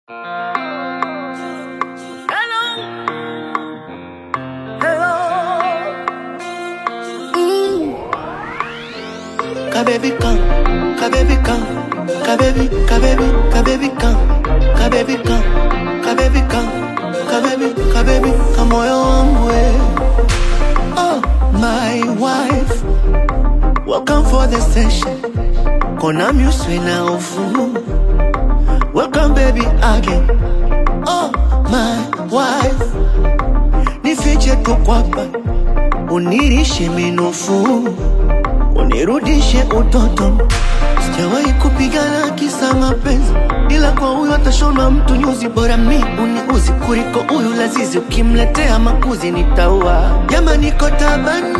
Kababy come, kababy come, kababy, kababy, kababy come, kababy come, kababy come, kababy, kababy, kamoyo wangu we. Oh, my wife, welcome for the session. Kona muswe na ufu. Welcome baby again. Oh, my wife, nifiche tu kwapa, unirishe minofu unirudishe utoto. Sijawahi kupigana kisa mapenzi, ila kwa huyo atashona mtu nyuzi. Bora mi uniuzi kuliko huyu lazizi, ukimletea makuzi nitaua. Jama, niko tabani,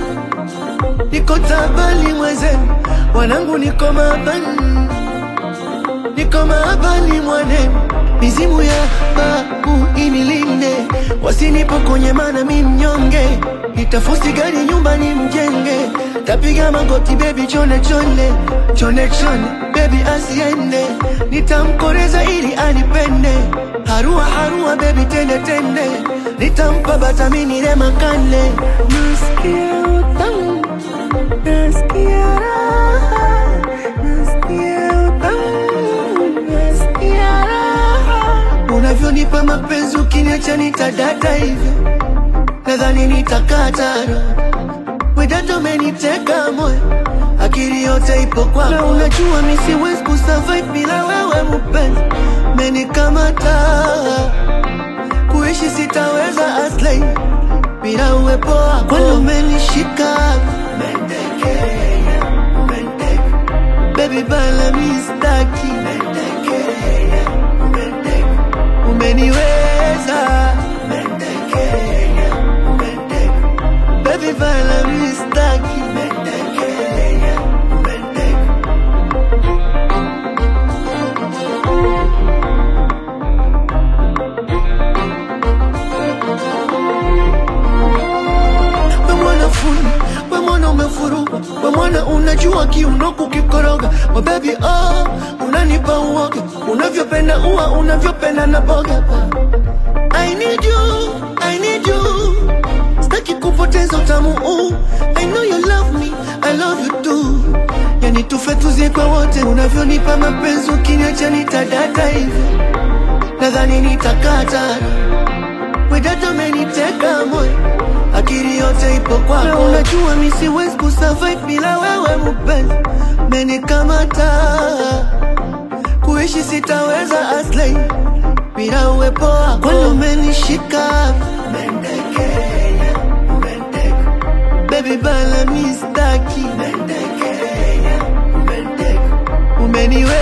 niko tabani mwenzenu, wanangu niko mabani, niko mabani mwanenu, mizimu ya babu inilinde, wasinipokonye mana mi mnyonge, nitafusi gari nyumbani mjenge Tapiga magoti baby chone chone chone chone baby asiende, nitamkoreza ili anipende. Harua harua baby tende tende, nitampa batamini ile makande. Nasikia utamu, nasikia raha, nasikia utamu, nasikia raha. Unavyonipa mapenzi ukiniacha nitadata hivyo, nadhani nitakata roho Wedato umeniteka moyo, akili yote ipo kwako, na unajua mi siwezi kusurvive bila wewe mpenzi, menikamata kuishi sitaweza aslay bila uwepo wako, kwani umenishika Mentekea, menteke. baby bala mi staki Mentekea, menteke. umeniweza Mentekea, menteke. Baby bala mi staki Mentekea, menteke. We mwana fundi, we mwana umefuruka, we mwana unajua kiuno kukikoroga. We baby oh, unanipa uoga, unavyopenda ua, unavyopenda na boga. I need you, I need you, sitaki kupoteza utamu huu. I know you love me, I love you too. Yani tufe tuzie kwa wote, unavyonipa mapenzi, ukiniacha nitadata hivyo, nadhani nitakata Wedato umeniteka moyo, akili yote ipo kwako, na unajua mi siwezi kusurvive bila wewe mpenzi, menikamata kuishi sitaweza aslay bila uwepo wako, kwani umenishika Mentekea, menteke. baby bala mi staki Mentekea, menteke. umeniwe